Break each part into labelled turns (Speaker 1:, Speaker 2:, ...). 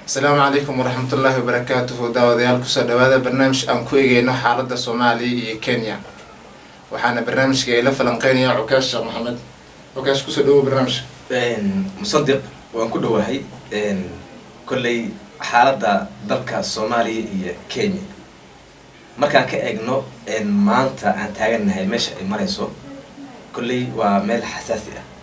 Speaker 1: asalaamu calaykum waraxmatullaahi wabarakaatuhu daawadayaal kusoo dhawaada barnaamij aan ku eegeyno xaaladda soomaaliya iyo kenya waxaana barnaamijka ila falanqeynaya cukaash sheekh maxamed cukaash kusoo dhawow barnaamijka
Speaker 2: musadiq waan ku dhowahay kolley xaaladda dalka soomaaliya iyo kenya markaan ka eegno maanta aan taagannahay meesha ay marayso kolley waa meel xasaasi ah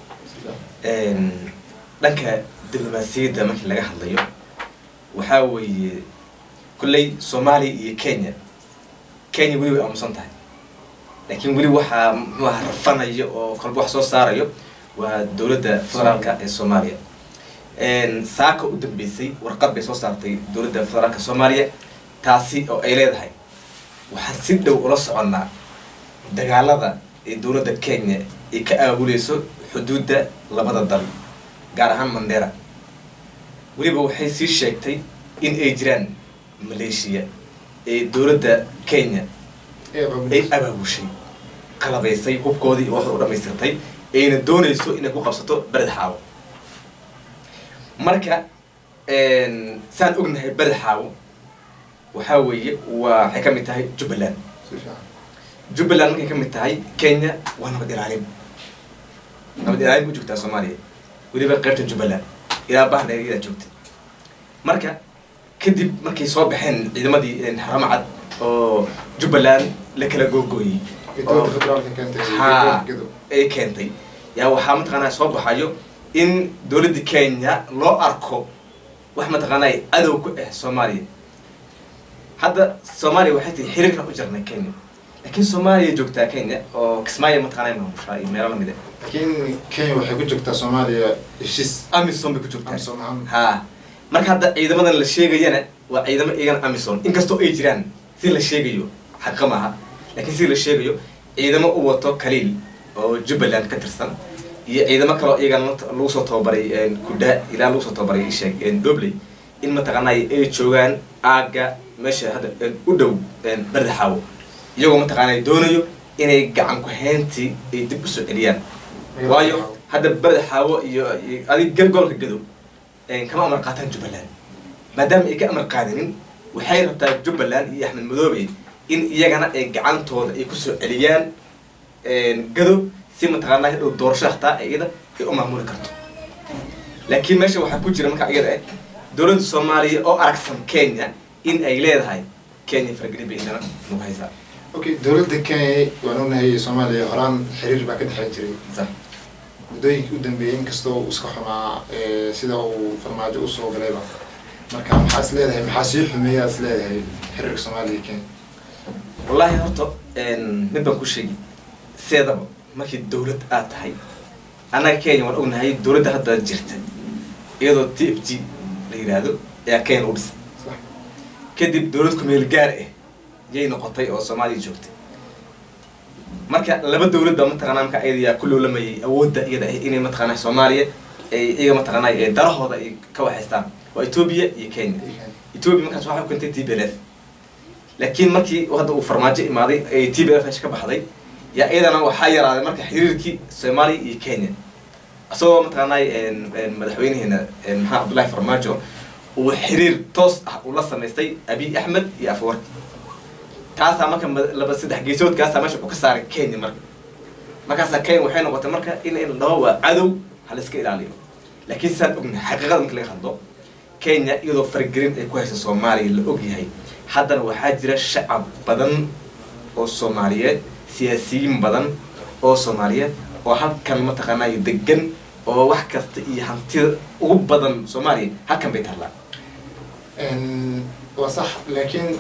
Speaker 2: dhanka diblomaasiyadda markii laga hadlayo waxaa weeye kolley soomaaliya iyo kenya kenya weli way aamusan tahay laakiin weli waxaa muxuu aha rafanayo oo kolba wax soo saarayo waa dowladda federaalka ee soomaaliya saaka u dambeysay warqad bay soo saartay dowladda federaalka soomaaliya taasi oo ay leedahay waxaan si dhow ula soconnaa dagaalada ee dowladda kenya ay ka aabuleyso xuduudda labada dal gaar ahaan mandera weliba waxay sii sheegtay in ay jiraan maleeshiya ee dowladda kenya ay abaabushay qalabaysay hubkoodii iyo waxda u dhamaystirtay ayna doonayso inay ku qabsato bered xaawo marka saan ognahay bered xaawo waxaa weeye waa waxay ka mid tahay jubbaland jubbaland markay ka mid tahay kenya waa nabad ilaalin nabad ilaalin ku joogtaa soomaaliya weliba qaybta jubbaland ilaa bahna iyadaa joogtay marka kadib markay soo baxeen ciidamadii haramacad oo jubbaland la kala googooyey ha ay keentay yaa waxaa mataqaanaa soo baxayo in dowladda kenya loo arko wax mataqaanaa adow ku ah soomaaliya hadda soomaaliya waxay tahay xiriirkan u jirnay kenya laakiin soomaaliya joogtaa kenya oo kismaayo mataqaanaa maamushaa iyo meelo lamid ah
Speaker 1: laakiin kenya waxay ku joogtaa soomaaliya heshiis
Speaker 2: amison bay ku joogtaa
Speaker 1: amsom ahaan
Speaker 2: ha marka hadda ciidamadan la sheegayana waa ciidamo iyagana amison inkastoo ay jiraan si la sheegayo xaqa maaha laakiin si la sheegayo ciidamo u wato kaliil oo jubbaland ka tirsan iyo ciidamo kaleo iyagana lagu soo tababaray kudha ilaa lagu soo tababaray isheeg dobley in mataqaanay ay joogaan aagga meesha hadda u dhow berda xaawo iyagoo mataqaanay doonayo inay gacan ku-hayntii ay dib usoo celiyaan waayo hadda berda xaawo iyo adig gobolka gadow kama amar qaataan jubbaland maadaama ay ka amar qaadanin waxay rabtaa jubbaland iyo axmed madoobe in iyagana ay gacantooda ay kusoo celiyaan gadow si mataqaanaa dhow doorasho hataa iyada ay u maamuli karto laakiin meesha waxaa ku jira markaa iyada ah dowladda soomaaliya oo aragsan kenya in ay leedahay kenya faragelin bay indana nagu haysaa
Speaker 1: okay dowladda kenya waan ognahay soomaaliya horaan xiriir baa ka dhexeyn jiray
Speaker 2: sax
Speaker 1: muddooyinkii u dambeeyey inkastoo uu iska xumaa sida uu farmaajo usoo galayba marka maxaa is leedahay maxaa sii xumeeya is leedahay xiriirka soomaaliya iyo kenya
Speaker 2: wallaahi horta mid baan ku sheegi seedaba markii dowlad aad tahay annaga kenya waan ognahay dowladda hadda jirta iyadoo t f g la yidhaahdo ayaa kenya u dhisay kadib dowlad kumeel gaar ah yay noqotay oo soomaaliya joogtay marka laba dowladda mataqaanaa marka iyada yaa ku loolamayay awoodda iyada ah inay mataqaanaa soomaaliya ay iyaga mataqaanaa darahooda ay ka waxaystaan waa etoobiya iyo kenya etoobiya markaas waxay u keentay t b l f laakiin markii hadda uu farmaajo imaaday ay t b l f meesha ka baxday yaa iyadana waxaa yaraaday marka xiriirkii soomaaliya iyo kenya isagoo mataqaanaa madaxweynaheena maxamed cabdullahi farmaajo uu xiriir toos ah uu la samaystay abiy axmed iyo afwarki taasaa marka laba saddex geesoodkaasaa meesha u ka saaray kenya marka markaasaa kenya waxay noqotay marka in in la dhaho waa cadow ha la iska ilaaliyo laakiin saan ognahay xaqiiqada marka laga hadlo kenya iyadoo faragelin ay ku haysa soomaaliya la ogyahay haddana waxaa jira shacab badan oo soomaaliyeed siyaasiyiin badan oo soomaaliyeed oo halkan mataqaanaa degan oo wax kasta iyo hantida ugu badan soomaaliya halkan bay taallaa
Speaker 1: waa sax laakiin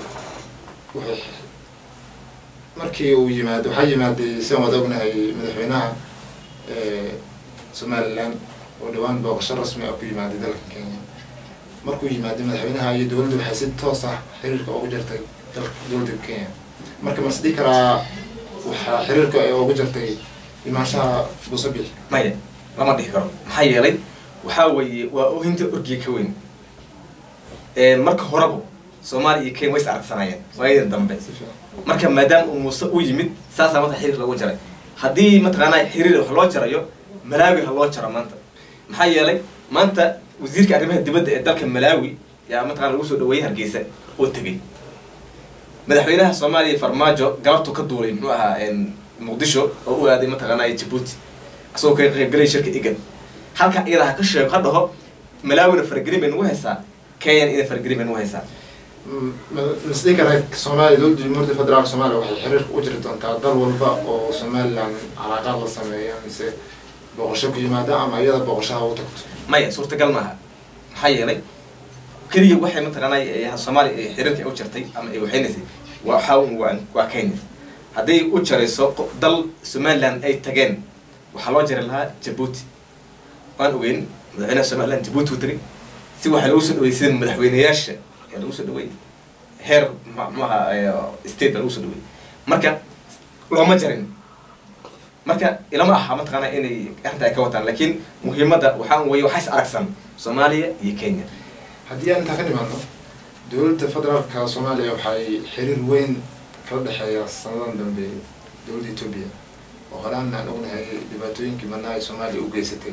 Speaker 1: markii uu yimaado waxaa yimaaday siaan wada ognahay madaxweynaha somaliland oo dhawaan booqasho rasmi ah ku yimaaday dalka kenya markuu yimaaday madaxweynaha iyo dowladda waxay si toos ah xiriirka ugu jirtay dalka dowladda kenya marka ma isdhihi karaa waxaa xiriirka ay ugu jirtay imaanshaha buusabix
Speaker 2: maya lama dhihi karo maxaa yeelay waxaa weeye waa ohinta orgiga ka weyn marka horeba soomaaliya iyo kenya way is aragsanaayeen waayadan dambe marka maadaama uu muuse u yimid saasaa marka xiriir lagu jaray haddii mataqaanaa xiriir wax loo jarayo malaawi ha loo jaro maanta maxaa yeelay maanta wasiirka arrimaha dibadda ee dalka malaawi yaa mataqana lagu soo dhaweeyey hargeysa oo tegey madaxweynaha soomaaliya farmaajo galabtu ka duulay muxuu ahaa muqdisho oo u aaday mataqaanaa jabuuti asagoo ka qaybgalay shirka igad halka iyada ha ka sheego ha dhaho malaawina faragelin bay nagu haysaa kenyan ina faragelin bay nagu haysaa
Speaker 1: masdii kara soomaaliya dowladda jamhuuriyadda federaalka soomaaliya waxay xiriirka u jiri doontaa dal walba oo somaliland calaaqaad la sameeya mise booqasho ku yimaada ama iyada booqashaha u tagto
Speaker 2: maya suurtagal maaha maxaa yeelay keliya waxay mataqaanaa soomaaliya xiriirka u jirtay ama ay waxaynaysay waxa waa waa kenya hadday u jarayso dal somaliland ay tageen waxaa loo jari lahaa jabuuti waan ogeyn madaxweynaha somaliland jabuuti u tagay si waxaa lagu soo dhaweeyey sida madaxweyneyaasha ayaa lagu soo dhaweeyey heer mxuaha state baa lagu soo dhaweeyey marka looma jarin marka ilama aha mataqaanaa inay arrinta ay ka wataan laakiin muhiimadda waxaa weye waxaa is aragsan soomaaliya iyo kenya
Speaker 1: haddii aan intaa ka nimaadno dowladda federaalka soomaaliya waxay xiriir weyn kala dhexeeya sanadan dambe dowladda etoobiya oo horaan aan ognahay dhibaatooyinkii badnaa ay soomaaliya u geysatay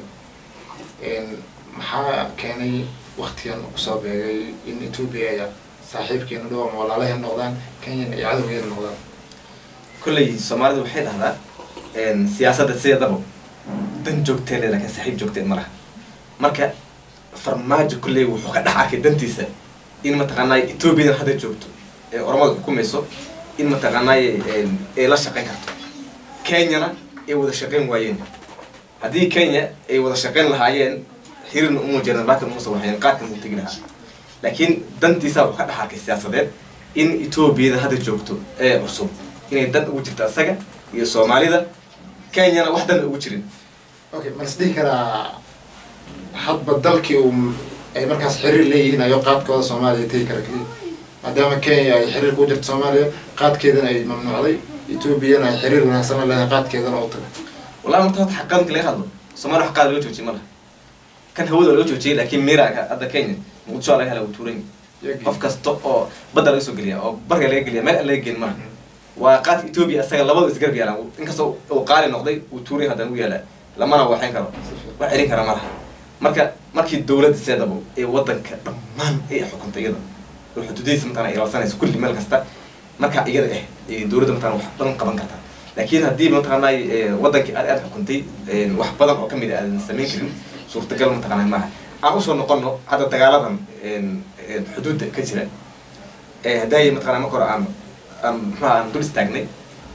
Speaker 1: maxaa keenay waktigan kusoo beegay in etoobiya ay saaxiibkeena dhow ama walaalaheena noqdaan kenyan ay cadowgeena noqdaan
Speaker 2: kolley soomaalidu waxay dhahdaa siyaasadda sideedaba dan joogtee le lakin saaxiib joogtee ma laha marka farmaajo kolley wuxuu ka dhex arkay dantiisa in mataqaanaa etoobiyadan hadda joogto ee oromada xukumayso in mataqaanaa ay la shaqeyn karto kenyana ay wada shaqeyn waayeen haddii kenya ay wada shaqeyn lahaayeen xiriirna uma jeedan laakin umusa waxayn qaadkan uu tegi lahaa laakiin dantiisa wuxuu ka dhex arkay siyaasadeed in etoobiyada hadda joogto ee cusub inay dan ugu jirto asaga iyo soomaalida kenyana wax dan ugu jirin
Speaker 1: okay ma is dhihi karaa hadba dalkii uu ay markaas xiriir leeyihiin ayo qaadkooda soomaaliya tegi kara keliya maadaama kenya ay xiriirka u jirto soomaaliya qaadkeedana ay mamnuucday etoobiyana ay xiriir wanaagsan la leedahay qaadkeedana u tago
Speaker 2: wallahi marta hota xaqaadka laga hadlo soomaaliya wax qaad laga joojiyay ma laha kan hawada laga joojiyay laakiin mira hadda kenya muqdisho laga hela wuu tuuran qof kasta oo badda laga soo geliya oo barga laga geliya meel aan laga gelin malaha waa qaadka etoobiya isaga labadu isgarab yaalaan inkastoo uu qaali noqday uu tuuray haddana u yaalaa lamana waxayn karo wax celin kara ma laha marka markii dowladda seedabo ee wadanka dhammaan ay xukuntay iyada oo xuduudihiisa mataqana ay ilaalsanayso kulli meel kasta markaa iyada ah ay dowladda mataqana wax badan qaban kartaa laakiin haddii mataqaanaa wadankii aad aad xukuntay wax badan oo kamid a aadan samayn karin suurtagal mataqaanaa maaha aan usoo noqono hadda dagaaladan xuduudda ka jira haddaay mataqana marka hore aan aan muxuha aan dul istaagnay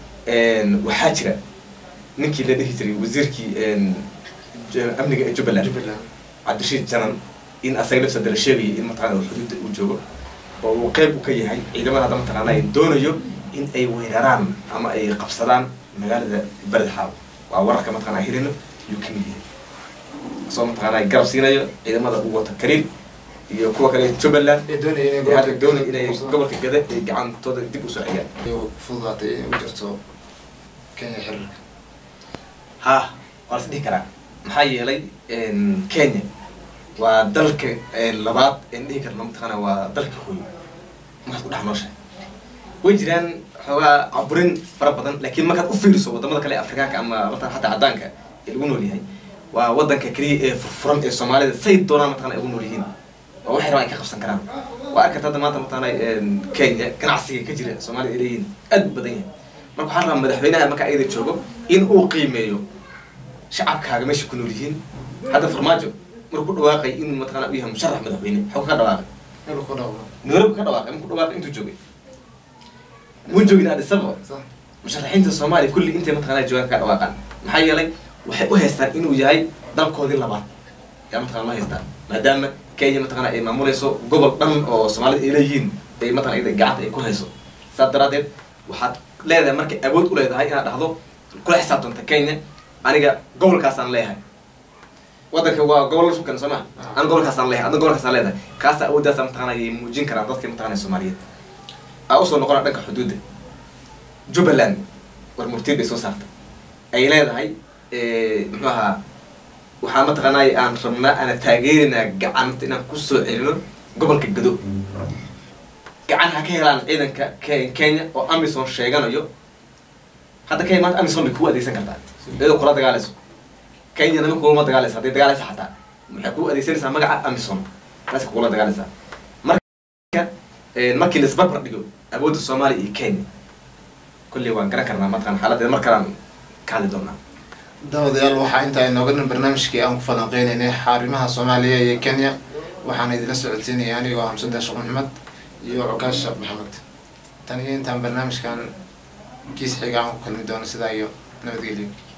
Speaker 2: waxaa jira ninkii la dhihi jiray wasiirkii amniga ee jubbaland
Speaker 1: jubbaland
Speaker 2: cabdirashiid janan in asaga lafsada la sheegayay in mataqana uu xuduudda uu joogo oo uu qeyb u ka yahay ciidamada hadda mataqaana ay doonayo in ay weeraraan ama ay qabsadaan magaalada beled xaaw waa wararka mataqana hirino yuu kamid yahay soo mataqaana garab siinayo ciidamada uu wato kariim iyo kuwa kale jubbaland
Speaker 1: ee doonaya inay
Speaker 2: ee hadda doonay
Speaker 1: gobolka
Speaker 2: inay gobolka gada ay gacantooda dib usoo celiyaan
Speaker 1: ay fududaatay inay u jirto kenya xiriirka
Speaker 2: ha waa las dhihi karaa maxaa yeelay kenya waa dalka labaad en dhihi karno mataqaana waa dalka hooyo markaad ku dhex nooshahay way jiraan xoogaa caburin fara badan laakiin markaad u fiiriso wadamada kale ee afrikaanka ama mataqana xataa caddaanka ee lagu nool yahay waa wadanka keliya ee furfuran ee soomaalida say doonaan mataqana ay ugu nool yihiin waa wax yaroo ay ka qabsan karaan waa arkata hadda maanta mataqana kenya ganacsiga ka jira soomaalida ay leeyihiin aad u badan yahay marka waxaan rabaa madaxweynaha marka ayada joogo in uu qiimeeyo shacabkaaga meesha ku nool yihiin hadda farmaajo markuu ku dhawaaqay inuu mataqana u yahay musharax madaxweyne xog ka dhawaaqay
Speaker 1: inuu ku dhawo
Speaker 2: nairobi ka dhawaaqay markuu dhawaaqay intuu joogay muu joogin addis ababa
Speaker 1: sax
Speaker 2: musharaxiinta soomaaliya kulli intay mataqana joogaan ka dhawaaqaan maxaa yeelay waxay u haystaan inuu yahay dalkoodii labaad yaa mataqana loo haystaan maadaama kenya mataqana ay maamulayso gobol dhan oo soomaalida ay leeyihiin ay mataqana iyada gacanta ay ku hayso saas daraadeed waxaad leedahay markay awood u leedahay inaad dhahdo kula xisaabtanta kenya aniga gobolkaasaan leeyahay wadanka waa gobol la sukan soo ma ana gobolkaasaan leeyahay adna gobolkaasaan leedahay kaasa awooddaasa mataqana ay muujin karaan dadka mataqana soomaaliyeed aa usoo noqona dhanka xuduudda jubbaland war murtiid bay soo saartay ay leedahay muxuu ahaa waxaa mataqaanay aan rabnaa ana taageerinaa gacanta inaan kusoo celino gobolka gado gacan ha ka helaan ciidanka Ke- kenya oo amison sheeganayo hadda kenya maanta amison bay kugu adeegsan kartaa iyadoo kula dagaalayso kenya nama kulama dagaalaysa hadday dagaalaysa xataa maxay kugu adeegsanaysaa magaca amison taas kugula dagaalaysaa marka markii laisbarbar dhigo awoodda soomaaliya iyo kenya kulley waan garan karnaa mataqan xaaladeeda mar kalaan ka hadli doonaa
Speaker 1: daawadayaal waxaa intaa inooga dhan barnaamijkii aan ku falanqeynaynay xaarimaha soomaaliya iyo kenya waxaana idinla socodsiinaya anigoo hamsada sheekh maxamed iyo cukaash sheekh maxamed tan iyo intaan barnaamijkan kiis xiga aan ku kulmi doono sidaa iyo nabadgelyo